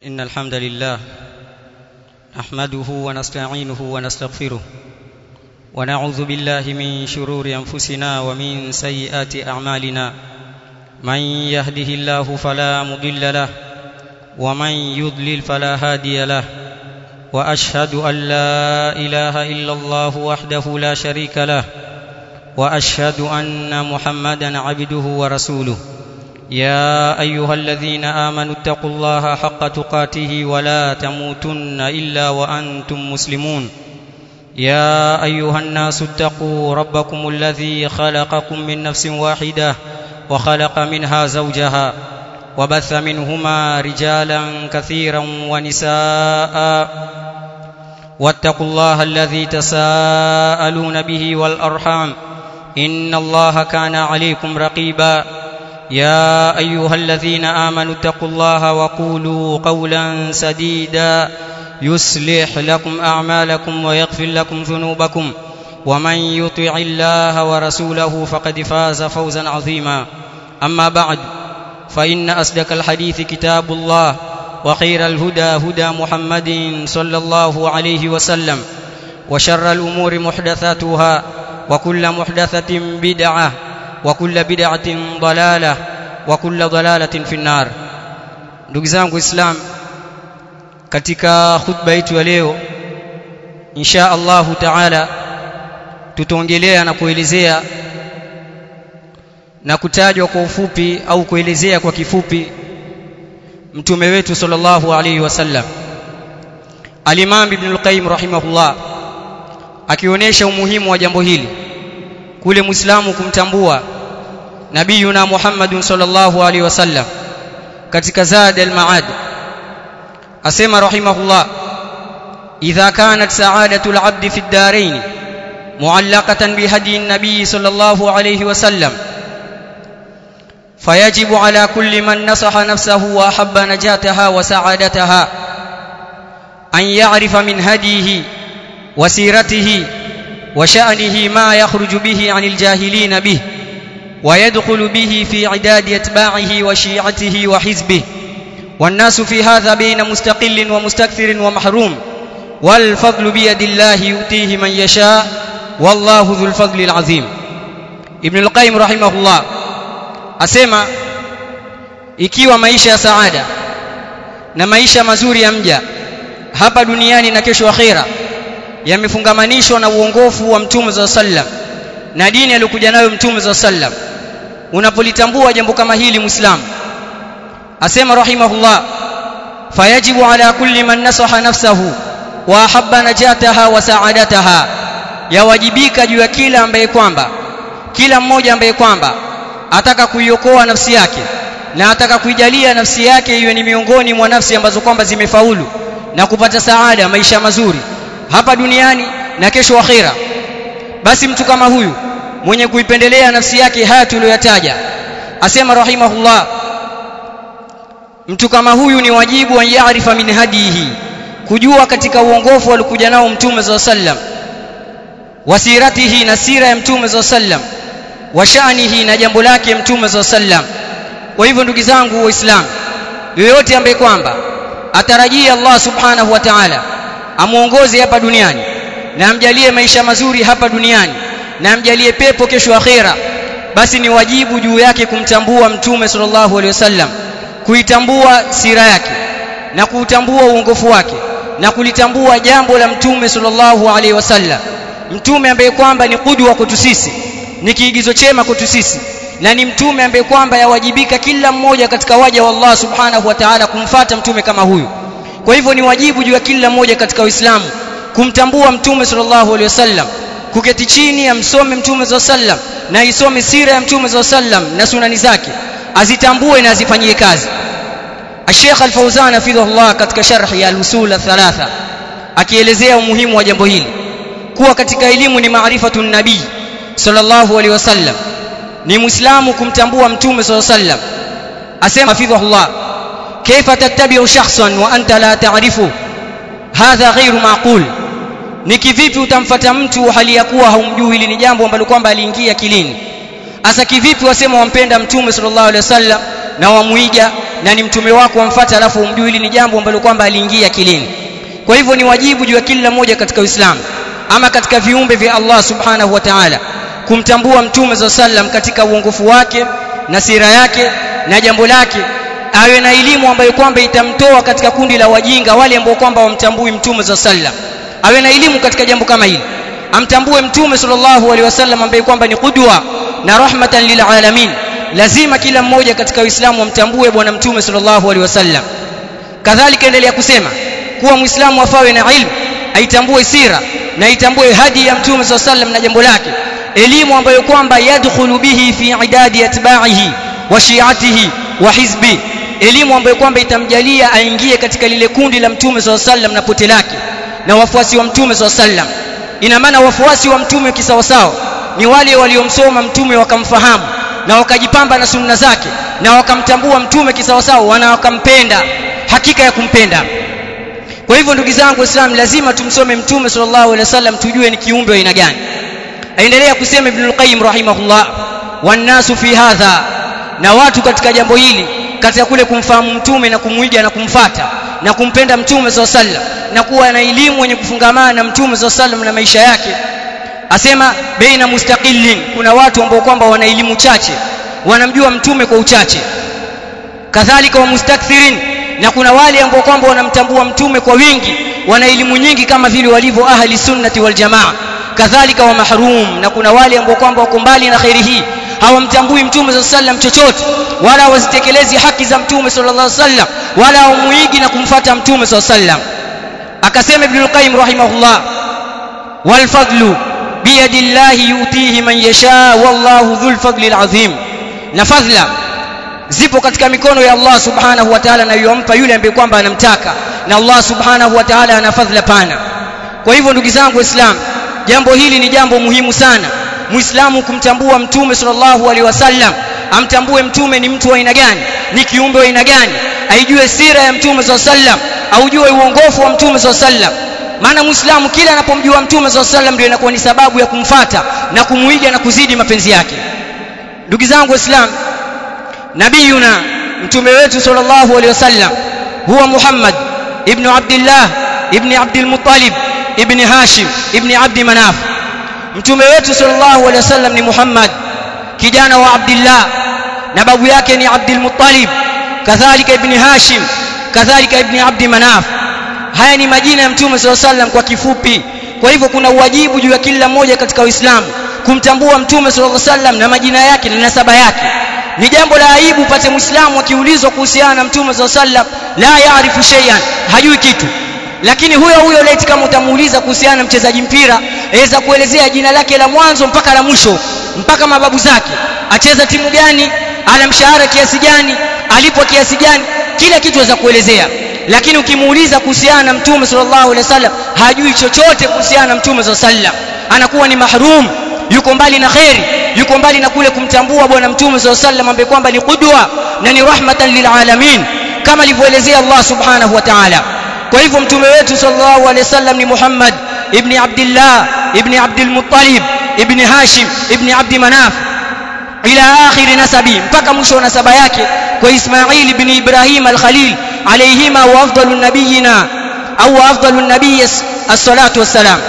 إن الحمد لله نحمده ونستعينه ونستغفره ونعوذ بالله من شرور أنفسنا ومن سيئات أعمالنا من يهده الله فلا مضل له ومن يضلل فلا هادي له واشهد ان لا اله الا الله وحده لا شريك له واشهد ان محمدا عبده ورسوله يا ايها الذين امنوا اتقوا الله حق تقاته ولا تموتن الا وانتم مسلمون يا ايها الناس اتقوا ربكم الذي خلقكم من نفس واحده وخلق منها زوجها وبث منهما رجالا كثيرا ونساء واتقوا الله الذي تساءلون به والارحام ان الله كان عليكم رقيبا يا ايها الذين امنوا اتقوا الله وقولوا قولا سديدا يصلح لكم اعمالكم ويغفر لكم ذنوبكم ومن يطع الله ورسوله فقد فاز فوزا عظيما اما بعد فان اصدق الحديث كتاب الله وخير الهدى هدى محمد صلى الله عليه وسلم وشر الامور محدثاتها وكل محدثه بدعه وكل بدعه ضلاله وكل ضلاله في النار ndugu zangu islam katika khutba yetu ya leo insha Allahu taala tutaongelea na kuelezea na kutajwa kwa ufupi au kuelezea kwa kifupi mtume wetu sallallahu alaihi wasallam Al-Imam Ibn al-Qayyim rahimahullah akionyesha umuhimu wa jambo hili kule Muislamu kumtambua nabiyuna Muhammadun sallallahu alaihi wasallam katika Zad al-Ma'ad asema rahimahullah idha kanat sa'adatu al-'abd fi ad-darain mu'allaqatan bihadi an-nabiy sallallahu alaihi wasallam فيجب على كل من نصح نفسه واحب نجاتها وسعادتها ان يعرف من هديه وسيرته وشانه ما يخرج به عن الجاهلين به ويدخل به في عداد اتباعه وشيعته وحزبه والناس في هذا بين مستقل ومستكثر ومحروم والفضل بيد الله يؤتيه من يشاء والله ذو الفضل العظيم ابن القيم رحمه الله asema ikiwa maisha ya saada na maisha mazuri ya mja hapa duniani na kesho akhera yamefungamanishwa na uongofu wa mtume za sallam na dini aliyokuja nayo mtume za sallam unapolitambua jambo kama hili muislamu asema rahimahullah fayajibu ala kulli man nasaha nafsahu wa ahabba najataha wa sa'adataha yawajibika juu ya kila ambaye kwamba kila mmoja ambaye kwamba ataka kuiokoa nafsi yake na ataka kuijalia nafsi yake iwe ni miongoni mwa nafsi ambazo kwamba zimefaulu na kupata saada maisha mazuri hapa duniani na kesho akhira basi mtu kama huyu mwenye kuipendelea nafsi yake haya tuliyoyataja asema rahimahullah mtu kama huyu ni wajibu an yaarifa min hadihi kujua katika uongofu alikuja nao mtume za sallam wasiratihi na sira ya mtume za sallam wa shanihi na jambo lake mtume za sallam kwa hivyo ndugu zangu waislamu yoyote ambaye kwamba atarajia Allah subhanahu wa ta'ala amuongoze hapa duniani na amjalie maisha mazuri hapa duniani na amjalie pepo kesho akhera basi ni wajibu juu yake kumtambua mtume sallallahu alaihi wasallam kuitambua sira yake na kuutambua uongofu wake na kulitambua jambo la mtume sallallahu alaihi wasallam mtume ambaye kwamba ni kudwa kwetu sisi ni kiigizo chema kwetu sisi na ni mtume ambaye kwamba yawajibika kila mmoja katika waja wa Allah subhanahu wa ta'ala kumfata mtume kama huyu kwa hivyo ni wajibu juu ya kila mmoja katika Uislamu kumtambua mtume sallallahu alaihi wasallam kuketi chini amsome mtume sallam na isome sira ya mtume sallam na sunani zake azitambue na azifanyie kazi Sheikh Al-Fauzan hafidhahullah katika sharhi ya al-usul thalatha akielezea umuhimu wa jambo hili kuwa katika elimu ni maarifatu nabii sallallahu alaihi wasallam ni muislamu kumtambua mtume sallallahu alaihi wasallam asema hafidhahullah kaifa tattabi'u shakhsan wa anta la ta'rifu hadha ghairu maqul ni kivipi utamfata mtu hali ya kuwa haumjui hili ni jambo ambalo kwamba aliingia kilini asa kivipi wasema wampenda mtume sallallahu alaihi wasallam na wamuiga na ni mtume wako wamfuata alafu umjui hili ni jambo ambalo kwamba aliingia akilini kwa hivyo ni wajibu juu ya kila mmoja katika Uislamu ama katika viumbe vya Allah subhanahu wa ta'ala kumtambua mtume za sallam katika uongofu wake na sira yake na jambo lake awe na elimu ambayo kwamba itamtoa katika kundi la wajinga wale ambao kwamba wamtambui mtume za sallam awe na elimu katika jambo kama hili amtambue mtume sallallahu alaihi wasallam ambaye kwamba ni qudwa na rahmatan lil alamin lazima kila mmoja katika uislamu amtambue bwana mtume sallallahu alaihi wasallam kadhalika endelea kusema kuwa muislamu afawe na ilmu aitambue sira na aitambue hadi ya mtume sallallahu alaihi wasallam na jambo lake elimu ambayo kwamba yadkhulu bihi fi idadi atba'ihi wa shi'atihi wa hizbi elimu ambayo kwamba itamjalia aingie katika lile kundi la mtume sallallahu alaihi wasallam na pote lake na wafuasi wa mtume sallallahu alaihi wasallam ina maana wafuasi wa mtume kisawasawa ni wale waliomsoma mtume wakamfahamu na wakajipamba na sunna zake na wakamtambua mtume kisawasawa na wakampenda hakika ya kumpenda kwa hivyo ndugu zangu waislamu lazima tumsome mtume sallallahu alaihi wasallam tujue ni kiumbe wa aina gani aendelea kusema ibn al-qayyim rahimahullah wannasu fi hadha na watu katika jambo hili katika kule kumfahamu mtume na kumwiga na kumfata na kumpenda mtume sallallahu alaihi wasallam na kuwa na elimu yenye kufungamana na mtume sallallahu alaihi wasallam na maisha yake asema baina mustaqillin kuna watu ambao kwamba wana elimu chache wanamjua mtume kwa uchache kadhalika wa mustakthirin na kuna wale ambao kwamba wanamtambua mtume kwa wingi wana elimu nyingi kama vile walivyo ahli sunnati wal jamaa kadhalika wa mahrum na kuna wale ambao kwamba wako mbali na khairi hii hawamtambui mtume sallallahu alaihi wasallam chochote wala hawazitekelezi haki za mtume sallallahu alaihi wasallam wala hawamuigi na kumfata mtume sallallahu alaihi wasallam akasema ibn al-qayyim rahimahullah wal fadlu biyadillahi yutihi man yasha wallahu dhul fadli al-azim na fadhla zipo katika mikono ya Allah subhanahu wa ta'ala na yompa yule ambaye kwamba anamtaka na Allah subhanahu wa ta'ala ana fadhila pana kwa hivyo ndugu zangu waislamu jambo hili ni jambo muhimu sana muislamu kumtambua mtume sallallahu alaihi wasallam amtambue mtume ni mtu wa aina gani ni kiumbe wa aina gani aijue sira ya mtume sallallahu alaihi wasallam aujue uongofu wa mtume sallallahu alaihi wasallam maana muislamu kila anapomjua mtume sallallahu alaihi wasallam ndio inakuwa ni sababu ya kumfata na kumuiga na kuzidi mapenzi yake ndugu zangu waislamu nabiyuna mtume wetu sallallahu alaihi wasallam huwa Muhammad ibn Abdullah ibn Abdul Muttalib ibn Hashim ibn Abd Manaf mtume wetu sallallahu alaihi wasallam ni Muhammad kijana wa Abdullah na babu yake ni Abdul Muttalib kadhalika ibn Hashim kadhalika ibn Abd Manaf haya ni majina ya mtume sallallahu alaihi wasallam kwa kifupi kwa hivyo kuna uwajibu juu ya kila mmoja katika Uislamu kumtambua mtume sallallahu alaihi wasallam na majina yake na nasaba yake ni jambo la aibu pate muislamu akiulizwa kuhusiana na mtume sallallahu alaihi wasallam la yaarifu shay'an hajui kitu lakini huyo huyo leti kama utamuuliza kuhusiana na mchezaji mpira aweza kuelezea jina lake la mwanzo mpaka la mwisho mpaka mababu zake acheza timu gani ana mshahara kiasi gani alipo kiasi gani kila kitu aweza kuelezea lakini ukimuuliza kuhusiana na mtume sallallahu alaihi wasallam hajui chochote kuhusiana na mtume sallallahu alaihi wasallam anakuwa ni mahrum yuko mbali na khairi yuko mbali na kule kumtambua bwana mtume sallallahu alaihi wasallam ambaye kwamba ni qudwa na ni rahmatan lilalamin kama alivyoelezea Allah subhanahu wa ta'ala kwa hivyo mtume wetu sallallahu alaihi wasallam ni Muhammad ibn Abdullah ibn Abdul Muttalib ibn Hashim ibn Abd Manaf ila akhiri nasabi mpaka mwisho wa nasaba yake kwa Ismail ibn Ibrahim al-Khalil alayhima wa afdalu nabiyina au afdalu nabiy as-salatu wassalam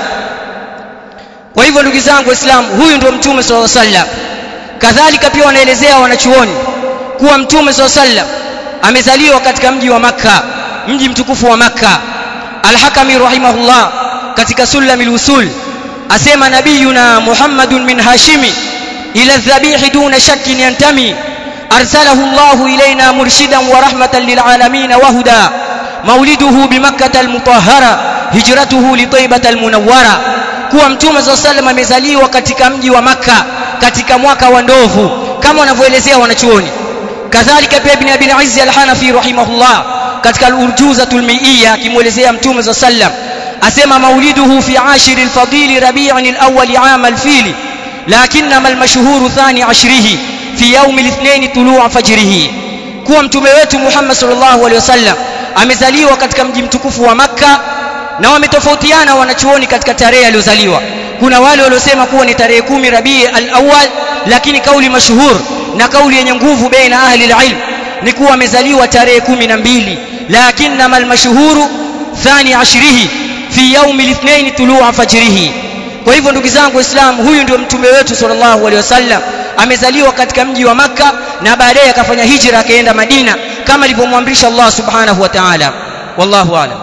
kwa hivyo ndugu zangu waislamu huyu ndio mtume sallallahu alaihi wasallam kadhalika pia wanaelezea wanachuoni kuwa mtume sallallahu alaihi wasallam amezaliwa katika mji wa Makka mji mtukufu wa Makka Al-Hakami rahimahullah katika Sulamil Usul asema nabiyuna Muhammadun min Hashimi ila dhabih duna shakkin yantami arsalahu Allah ilayna murshidan wa rahmatan lil alamin wa huda mauliduhu bi Makkah al-mutahhara hijratuhu li Taibah al-munawwara kuwa mtume SAW sallam amezaliwa katika mji wa Makka katika mwaka wa ndovu kama wanavyoelezea wanachuoni kadhalika pia ibn Abi al-Izz al-Hanafi rahimahullah katika al-Urjuzatul Mi'iyya akimuelezea mtume SAW sallam asema mauliduhu fi ashir al-fadil rabi'in al-awwal 'am al-fil lakinnama al-mashhur thani ashrihi fi yawm al-ithnain tulu'a fajrihi kuwa mtume wetu Muhammad sallallahu alaihi wasallam amezaliwa katika mji mtukufu wa Makka na wametofautiana wanachuoni katika tarehe aliyozaliwa kuna wale waliosema kuwa ni tarehe kumi Rabii al-awwal lakini kauli mashuhur na kauli yenye nguvu baina ahli al-ilm ni kuwa amezaliwa tarehe kumi na mbili lakinnama almashhuru thani ashrihi fi yaumi lithnaini tulua fajrihi kwa hivyo ndugu zangu waislamu huyu ndio mtume wetu sallallahu alaihi wasallam amezaliwa katika mji wa makka na baadaye akafanya hijra akaenda madina kama alivyomwamrisha allah subhanahu wa ta'ala wallahu a'lam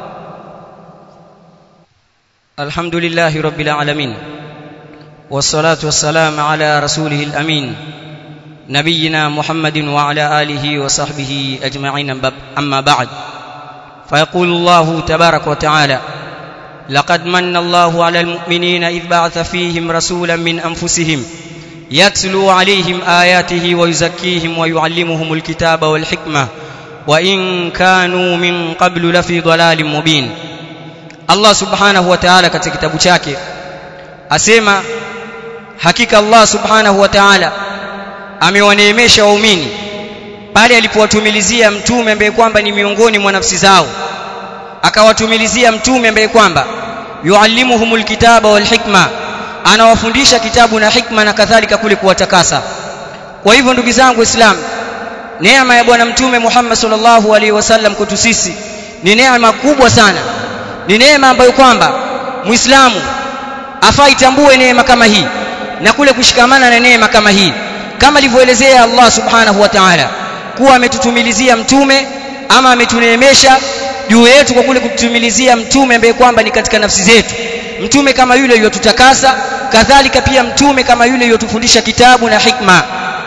alhamdulillahi rabbil alamin والصلاه والسلام على رسوله الامين نبينا محمد وعلى اله وصحبه اجمعين اما بعد فيقول الله تبارك وتعالى لقد من الله على المؤمنين اذ بعث فيهم رسولا من انفسهم يتلو عليهم اياته ويزكيهم ويعلمهم الكتاب والحكمه وان كانوا من قبل لفي ضلال مبين الله سبحانه وتعالى katika kitabu chake asema hakika Allah subhanahu wa ta'ala amewaneemesha waumini pale alipowatumilizia mtume ambaye kwamba ni miongoni mwa nafsi zao akawatumilizia mtume ambaye kwamba yuallimuhumul kitaba wal hikma anawafundisha kitabu na hikma na kadhalika kule kuwatakasa kwa hivyo ndugu zangu waislamu neema ya bwana mtume Muhammad sallallahu alaihi wasallam kwetu sisi ni neema kubwa sana ni neema ambayo kwamba muislamu afaa itambue neema kama hii na kule kushikamana na neema kama hii kama alivyoelezea Allah subhanahu wa ta'ala kuwa ametutumilizia mtume ama ametuneemesha juu yetu kwa kule kututumilizia mtume ambaye kwamba ni katika nafsi zetu mtume kama yule yotutakasa kadhalika pia mtume kama yule yotufundisha kitabu na hikma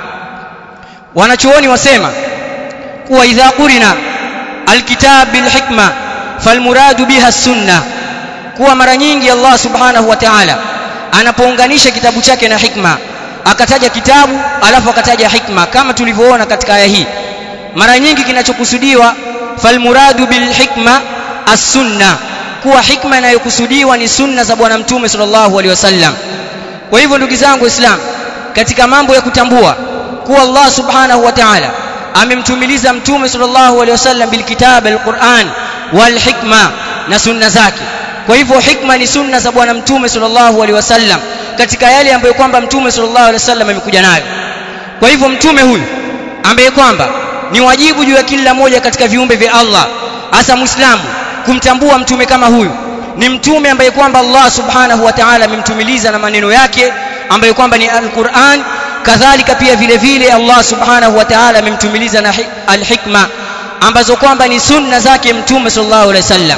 wanachuoni wasema kuwa idha qurina alkitab bilhikma falmuradu biha sunna kuwa mara nyingi Allah subhanahu wa ta'ala anapounganisha kitabu chake na hikma akataja kitabu alafu akataja hikma kama tulivyoona katika aya hii mara nyingi kinachokusudiwa falmuradu bilhikma as-sunna kuwa hikma inayokusudiwa ni sunna za bwana mtume sallallahu alaihi wasallam kwa hivyo ndugu zangu waislamu katika mambo ya kutambua kuwa Allah subhanahu wa ta'ala amemtumiliza mtume sallallahu alaihi wasallam bilkitab alquran walhikma na sunna zake kwa hivyo hikma ni sunna za bwana mtume sallallahu alaihi wasallam katika yale ambayo kwamba mtume sallallahu alaihi wasallam amekuja nayo kwa hivyo mtume huyu ambaye kwamba ni wajibu juu ya kila moja katika viumbe vya Allah hasa muislamu kumtambua mtume kama huyu ni mtume ambaye kwamba Allah subhanahu wa ta'ala amemtumiliza na maneno yake ambayo kwamba ni al-Qur'an kadhalika pia vile vile Allah subhanahu wa ta'ala amemtumiliza na al-hikma ambazo kwamba ni sunna zake mtume sallallahu alaihi wasallam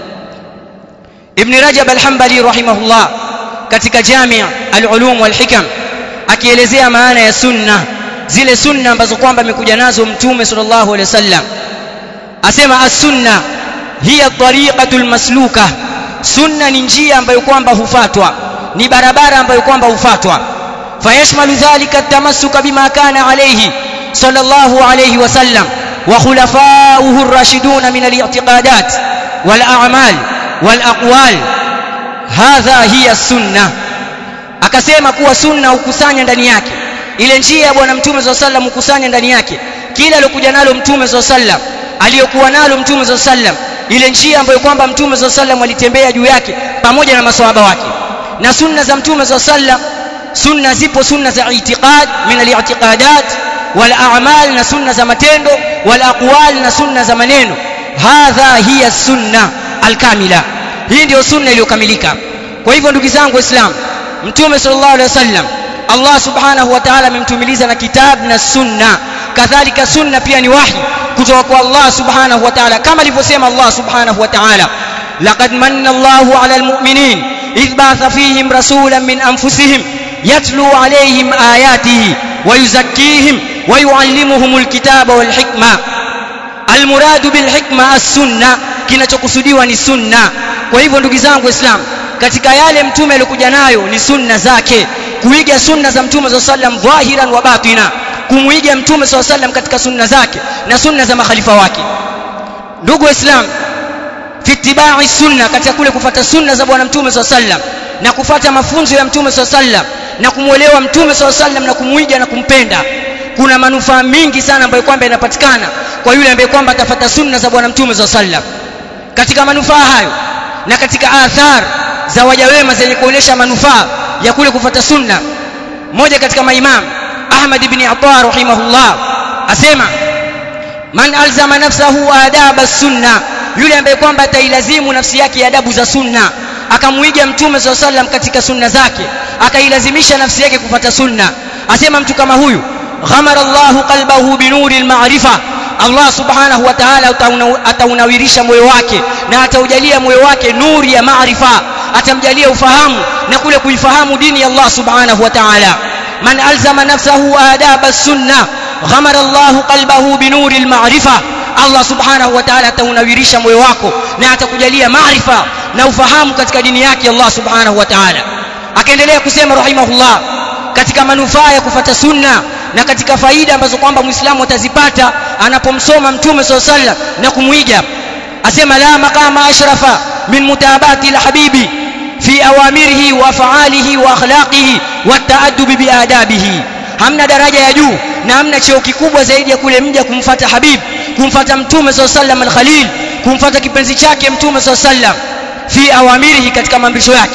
Ibn Rajab al-Hanbali rahimahullah katika Jami' al-Ulum wal-Hikam akielezea maana ya sunna zile sunna ambazo kwamba amekuja nazo mtume sallallahu alaihi wasallam asema as-sunna hiya tariqatul masluka sunna ni njia ambayo kwamba hufatwa ni barabara ambayo kwamba hufatwa fayashmalu dhalika at-tamassuka bima kana alayhi sallallahu alayhi wasallam wa khulafa'uhu ar-rashidun min al-i'tiqadat wal a'mal wal aqwal hadha hiya sunna akasema kuwa sunna hukusanya ndani yake ile njia ya bwana mtume swalla sallam hukusanya ndani yake kila aliyokuja nalo mtume swalla sallam aliyokuwa nalo mtume swalla sallam ile njia ambayo kwamba mtume swalla sallam alitembea juu yake pamoja na maswahaba wake na sunna za mtume swalla sallam sunna zipo sunna za itiqad min al-i'tiqadat wal a'mal na sunna za matendo wal aqwal na sunna za maneno hadha hiya sunna al-kamila hii ndio sunna iliyokamilika kwa hivyo ndugu zangu waislamu mtume sallallahu alaihi wasallam Allah subhanahu wa ta'ala amemtumiliza na kitab na sunna kadhalika sunna pia ni wahi kutoka kwa Allah subhanahu wa ta'ala kama alivyosema Allah subhanahu wa ta'ala laqad manna Allahu 'ala al-mu'minin idh ba'atha fihim rasulan min anfusihim yatlu 'alayhim ayatihi wa yuzakkihim wa yu'allimuhum al-kitaba wal hikma al-muradu bil hikma as-sunna kinachokusudiwa ni sunna kwa hivyo ndugu zangu waislamu katika yale mtume alikuja nayo ni sunna zake kuiga sunna za mtume za sallam dhahiran wa batina kumuiga mtume sa sallam katika sunna zake na sunna za makhalifa wake ndugu waislamu fi ittiba'i sunna katika kule kufata sunna za bwana mtume sa sallam na kufata mafunzo ya mtume sa sallam na kumwelewa mtume sa sallam na kumuiga na kumpenda kuna manufaa mingi sana ambayo kwamba yanapatikana kwa yule ambaye kwamba atafata sunna za bwana mtume sa sallam katika manufaa hayo na katika athar za waja wema zenye kuonesha manufaa ya kule kufata sunna mmoja katika maimam Ahmad ibn Attar rahimahullah asema man alzama nafsahu adaba sunna yule ambaye kwamba atailazimu nafsi yake adabu za sunna akamuiga mtume saa sallam katika sunna zake akailazimisha nafsi yake kupata sunna asema mtu kama huyu ghamara llahu qalbahu binuri lmarifa allah subhanahu wa taala ataunawirisha moyo wake na ataujalia moyo wake nuri ya maarifa atamjalia ufahamu na kule kuifahamu dini ya allah subhanahu wa taala man alzama nafsahu adaba sunna ghamara llahu qalbahu binuri lmarifa allah subhanahu wa taala ataunawirisha moyo wako na atakujalia maarifa na ufahamu katika dini yake allah subhanahu wa taala akaendelea kusema rahimahullah katika manufaa ya kufata sunna na katika faida ambazo kwamba muislamu atazipata anapomsoma mtume saa sallam na kumwiga asema la maqama ashrafa min mutabati lhabibi fi awamirihi wa afaalihi wa akhlaqihi wataadubi biadabihi hamna daraja ya juu na hamna cheo kikubwa zaidi ya kule mja kumfata habib kumfata mtume saa sallam alkhalil kumfata kipenzi chake mtume saa sallam fi awamirihi katika maamrisho yake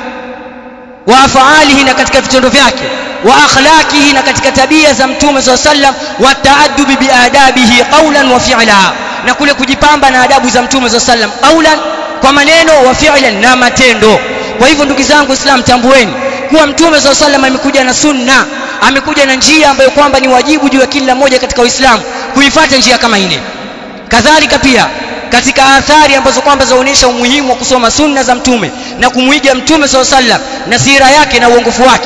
wa afaalihi na katika vitendo vyake wa akhlaqihi na katika tabia za mtume saa sallam wa taadubi biadabihi qaulan wa fi'la na kule kujipamba na adabu za mtume saa sallam qaulan kwa maneno wa fi'lan na matendo kwa hivyo ndugu zangu islam tambueni kuwa mtume saa sallam amekuja na sunna amekuja na njia ambayo kwamba ni wajibu juu ya kila mmoja katika uislamu kuifuata njia kama ile kadhalika pia katika athari ambazo kwamba zaonyesha umuhimu wa kusoma sunna za mtume na kumwiga mtume saa sallam na sira yake na uongofu wake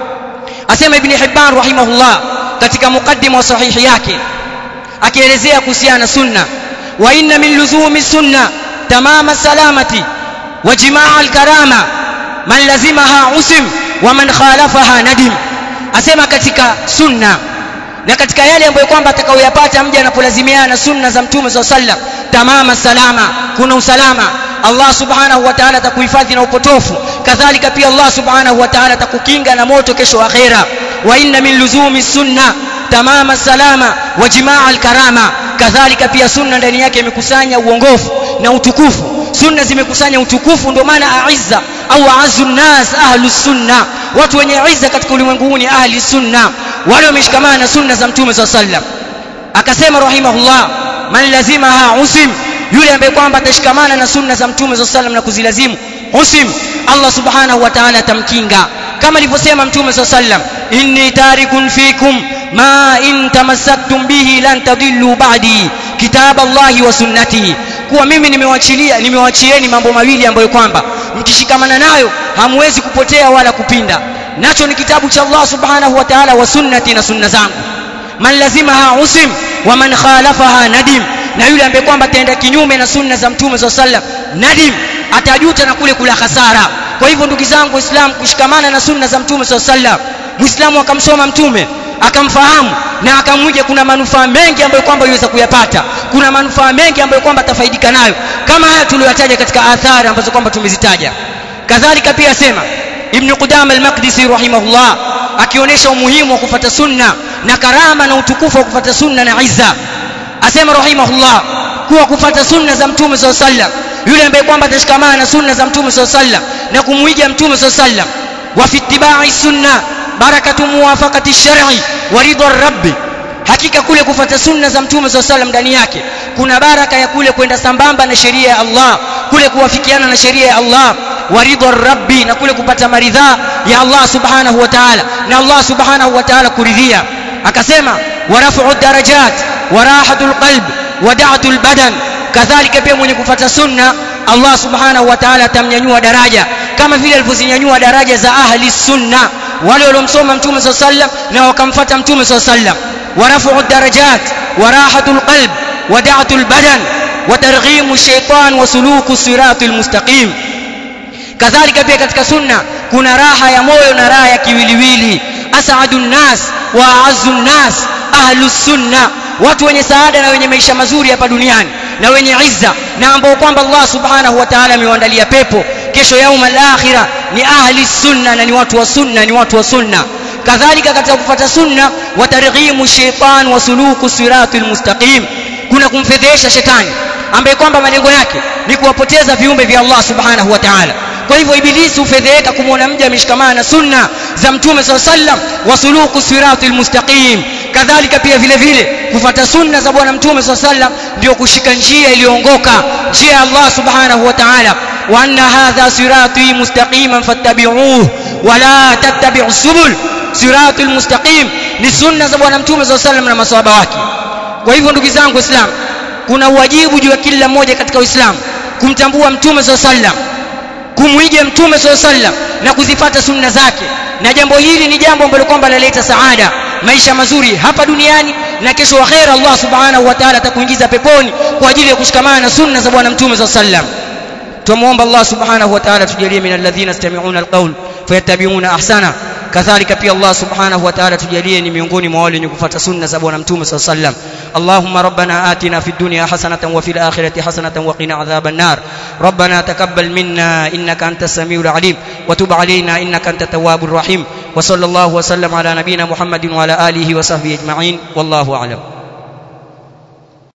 asema ibni hibban rahimahullah katika muqaddima wa sahihi yake akielezea kuhusiana na sunna wa inna min luzumi sunna tamama salamati wa jimaa alkarama man lazimaha usim wa man khalafaha nadim asema katika sunna na katika yale ambayo kwamba atakayoyapata mja anapolazimiana na sunna za mtume saa sallam tamama salama kuna usalama allah subhanahu wa taala atakuhifadhi na upotofu kadhalika pia allah subhanahu wa taala atakukinga na moto kesho akhera wa inna min luzumi sunna tamama salama wa jimaa alkarama kadhalika pia sunna ndani yake imekusanya uongofu na utukufu sunna zimekusanya utukufu ndio maana aizza au azu nnas ahlu sunna watu wenye izza katika ulimwengu huu ni ahli sunna wale wameshikamana na sunna za mtume saa sallam akasema rahimahullah man lazimaha usim yule ambaye kwamba atashikamana na sunna za mtume saa sallam na kuzilazimu usim allah subhanahu wa taala atamkinga kama alivyosema mtume saa sallam inni tarikun fikum ma in tamassaktum bihi lan tadillu ba'di kitab allahi wa sunnatihi kuwa mimi nimewachilia nimewachieni mambo mawili ambayo kwamba mkishikamana nayo hamwezi kupotea wala kupinda nacho ni kitabu cha Allah subhanahu wa ta'ala wa sunnati na sunna zangu man lazimaha usim wa man khalafaha nadim na yule ambaye kwamba ataenda kinyume na sunna za mtume za sallam nadim atajuta na kule kula hasara kwa hivyo ndugu zangu waislamu kushikamana na sunna za mtume za sallam muislamu akamsoma mtume akamfahamu na akamwiga kuna manufaa mengi ambayo kwamba yuweza kuyapata kuna manufaa mengi ambayo kwamba atafaidika nayo kama haya tuliyotaja katika athari ambazo kwamba tumezitaja kadhalika pia sema ibn qudama al-maqdisi rahimahullah akionyesha umuhimu wa kufata sunna na karama na utukufu wa kufata sunna na izza asema rahimahullah kuwa kufata sunna za mtume saa sallam yule ambaye kwamba atashikamana na sunna za mtume saa sallam na kumwiga mtume saa sallam wa fi ittibai sunna barakatu muwafaqati shar'i wa ridha rabbi hakika kule kufata sunna za mtume saa sallam ndani yake kuna baraka ya kule kwenda sambamba na sheria ya Allah kule kuwafikiana na sheria ya Allah wa ridha rabbi na kule kupata maridhaa ya Allah subhanahu wa ta'ala na Allah subhanahu wa ta'ala kuridhia akasema wa raf'u darajat wa rahatul qalb wa da'atul badan kadhalika pia mwenye kufata sunna Allah subhanahu wa ta'ala atamnyanyua daraja kama vile alivyozinyanyua daraja za ahli sunna wale waliomsoma mtume saa sallam na wakamfata mtume saa sallam wa raf'u darajat wa rahatul qalb wa da'atul badan wa targhimu shaytan wa suluku siratul mustaqim kadhalika pia katika sunna kuna raha ya moyo na raha ya kiwiliwili as'adu nnas wa a'azzu nnas ahlu sunna watu wenye saada na wenye maisha mazuri hapa duniani na wenye izza na ambao kwamba Allah subhanahu wa ta'ala amewaandalia pepo kesho yauma al-akhirah ni ahli sunna na ni watu wa sunna ni watu wa sunna kadhalika katika kufuata sunna wa targhimu shaytan wa suluku siratul mustaqim kuna kumfedhesha shetani ambaye kwamba malengo yake ni kuwapoteza viumbe vya Allah subhanahu wa ta'ala kwa hivyo ibilisi hufedheheka kumwona mja ameshikamana na sunna za mtume saa sallam wa suluku siratul mustaqim kadhalika pia vile vile kufata sunna za bwana mtume swalla sallam ndio kushika njia iliyoongoka njia ya Allah subhanahu wa ta'ala wa anna hadha sirati mustaqiman fattabi'uhu wa la tattabi'us subul siratul mustaqim ni sunna za bwana mtume swalla sallam na maswahaba wake kwa hivyo ndugu zangu waislamu kuna wajibu juu ya kila mmoja katika uislamu kumtambua mtume swalla sallam kumwiga mtume swalla sallam na kuzifata sunna zake na jambo hili ni jambo ambalo kwamba laleta saada maisha mazuri hapa duniani na kesho akhera Allah subhanahu wa ta'ala atakuingiza peponi kwa ajili ya kushikamana na sunna za bwana mtume swalla sallam tumuomba Allah subhanahu wa ta'ala tujalie min alladhina yastami'una alqawl fayattabi'una ahsana kadhalika pia Allah subhanahu wa ta'ala tujalie ni miongoni mwa wale wenye kufuata sunna za bwana mtume swalla sallam اللهم ربنا آتنا في الدنيا حسنة وفي الآخرة حسنة وقنا عذاب النار ربنا تقبل منا إنك أنت السميع العليم وتب علينا إنك أنت التواب الرحيم وصلى الله وسلم على نبينا محمد وعلى آله وصحبه أجمعين والله أعلم